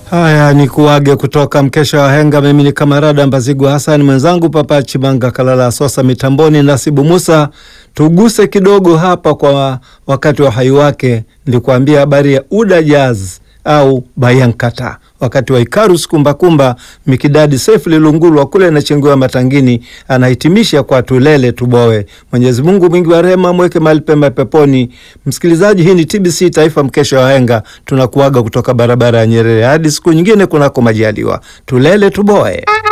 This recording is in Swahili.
Haya, ni kuage kutoka mkesha wa henga. Mimi ni Kamarada Mbazigu Hassan, mwenzangu Papa Chimanga Kalala Sosa mitamboni, Nasibu Musa. Tuguse kidogo hapa kwa wakati wa uhai wake, nilikuambia habari ya Uda Jazz au Bayankata wakati wa Ikarus kumbakumba Mikidadi Sefu Lilungulwa kule Nachengewa Matangini anahitimisha kwa tulele tuboe. Mwenyezi Mungu mwingi wa rehema mweke mahali pema peponi. Msikilizaji, hii ni TBC Taifa, mkesha wa henga. Tunakuaga kutoka barabara ya Nyerere hadi siku nyingine kunako majaliwa. Tulele tuboe.